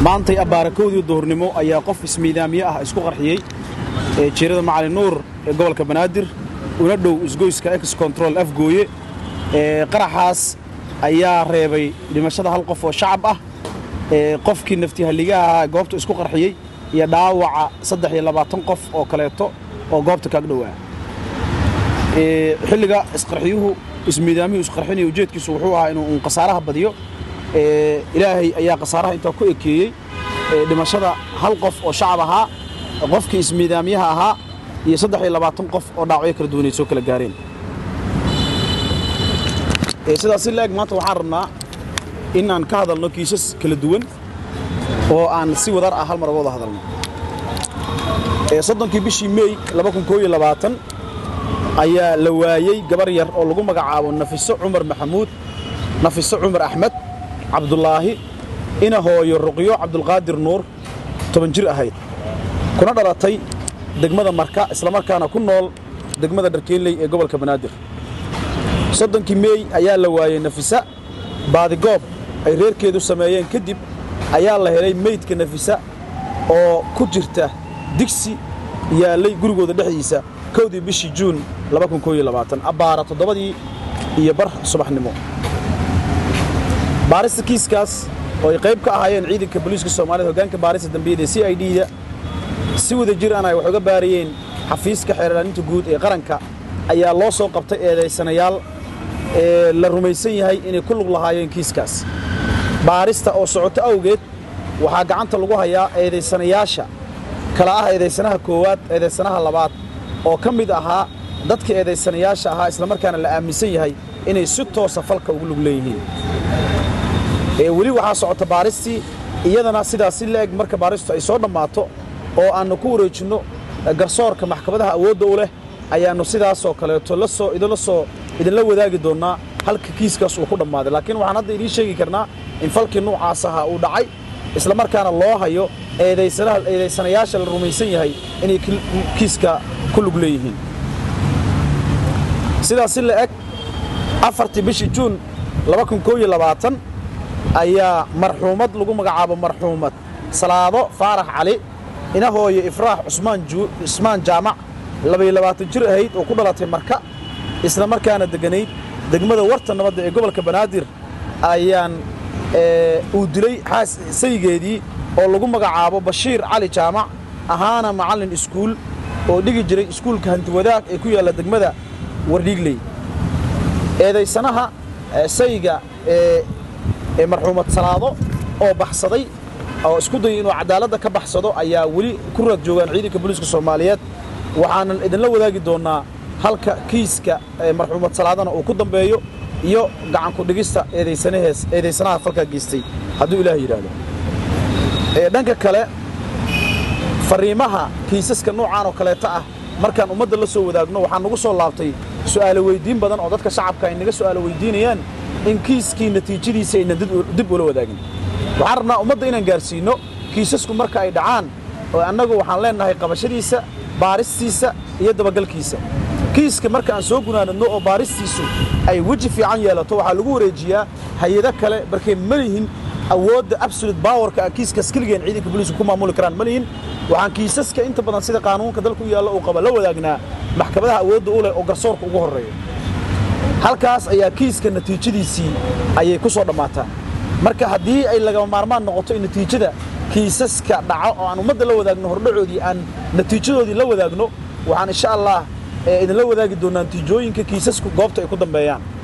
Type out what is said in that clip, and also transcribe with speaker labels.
Speaker 1: maantay abaarakowdii duhurnimo ayaa qof ismiidaamiye ah isku qarxiyey ee jiirada macali nuur ee gobolka banaadir una dhow isgoyska ex control afgooye ee qaraxaas ayaa reebay dhimashada hal qof oo shacab ah ee qofkii naftihalligaha ahaa goobta isku qarxiyey iyo dhaawaca saddex iyo labaatan qof oo kaleeto oo goobta kaag dhowaa xilliga isqarxiyuhu ismiidaamiyuu isqarxinaya ujeedkiisu wuxuu ahaa inuu un khasaaraha badiyo ilaahay ayaa khasaaraha intaa ku ekeeyey dhimashada hal qof oo shacab ahaa qofkii ismiidaamiyaha ahaa iyo saddex iyo labaatan qof oo dhaawacyo kala duwanay soo kala gaareen sidaas si la-eg maanta waxaan rabnaa in aan ka hadalno kiisas kala duwan oo aan si wadar ah hal mar uga wada hadalno soddonkii bishii meey ayaa la waayey gabar yar oo lagu magacaabo nafiso cumar maxamuud nafiso cumar axmed cabdulaahi ina hooyo ruqyo cabdulqaadir nuur toban jir ahayd kuna dhalatay degmada marka islamarkaana ku nool degmada dharkeynley ee gobolka banaadir soddonkii meey ayaa la waayey nafisa baadigoob ay reerkeedu sameeyeen kadib ayaa la helay meydka nafisa oo ku jirta digsi yaallay gurigooda dhexdiisa kowdii bishii juun abbaara toddobadii iyo bar subaxnimo baarista kiiskaas oo ay qayb ka ahaayeen ciidanka booliiska soomaaliyed hoggaanka baarista dambiyada ee c i d-da si wada jir aan ay wax uga baarayeen xafiiska xeerlaaninta guud ee qaranka ayaa loo soo qabtay eedaysanayaal ee la rumaysan yahay inay ku lug lahaayeen kiiskaas baarista oo socoto awgeed waxaa gacanta lagu hayaa eedaysanayaasha kala ah eedaysanaha koowaad eedaysanaha labaad oo ka mid ahaa dadka eedaysanayaasha ahaa islamarkaana la aaminsan yahay inay si toosa falka ugu lug leeyihiin weli waxaa socota baaristii iyadana sidaas si la-eg marka baaristu ay soo dhammaato oo aannu ku wareejinno garsoorka maxkamadaha awoodda u leh ayaannu sidaasoo kaleeto lasoo idinla soo idinla wadaagi doonnaa halka kiiskaas uu ku dhammaaday laakiin waxaan hadda idiin sheegi karnaa in falkii nuucaas ahaa uu dhacay islamarkaana loo hayo eedaysanayaasha la rumaysan yahay inay kiiska ku lug leeyihiin sidaas si la-eg afartii bishii juun ayaa marxuumad lagu magacaabo marxuumad salaado faarax cali ina hooyo ifraax cusmaan jaamac jir ahayd oo ku dhalatay marka isla markaana degganayd degmada warta nabadda ee gobolka banaadir ayaan uu dilay saygeedii oo lagu magacaabo bashiir cali jaamac ahaana macallin iskuul oo dhigi jiray iskuulka hantiwadaag ee ku yaalla degmada wardhiigley eedaysanaha sayga ee marxuumad salaado oo baxsaday oo isku dayay inuu cadaaladda ka baxsado ayaa weli ku raad joogaan ciidanka booliiska soomaaliyeed waxaanan idinla wadaagi doonnaa halka kiiska marxuumad salaadana uu ku dambeeyo iyo gacanku dhigista eedaysanaha falkaa geystay hadduu ilaah yidhaahdo dhanka kale fariimaha kiisaska noocaan oo kaleeta ah markaan ummadda la soo wadaagno waxaa nagu soo laabtay su'aalo weyddiin badan oo dadka shacabka ay naga su'aalo weyddiinayaan in kiiskii natiijadiisa aynan dib ula wadaagin waxaan rabnaa ummadda inaan gaarsiinno kiisasku marka ay dhacaan oo annagu waxaan leennahay qabashadiisa baaristiisa iyo dabagalkiisa kiiska marka aan soo gunaanadno oo baaristiisu ay weji fiican yeelato waxaa lagu wareejiyaa hay-ado kale markay ma lihin awoodda absolute bawarka kiiskaas keligeen ciidanka booliisku ku maamuli karaan ma lihin waxaan kiisaska inta badan sida qaanuunka dalka u yaalla uu qaba la wadaagnaa maxkamadaha awoodda u leh oo garsoorka ugu horreeya halkaas ayaa kiiska natiijadiisii ayay ku soo dhammaataa marka haddii ay lagama maarmaan noqoto in natiijada kiisaska dhaco oo aan ummadda la wadaagno hordhacoodii aan natiijadoodii la wadaagno waxaan insha allah idinla wadaagi doonnaa natiijooyinka kiisasku goobta ay ku dambeeyaan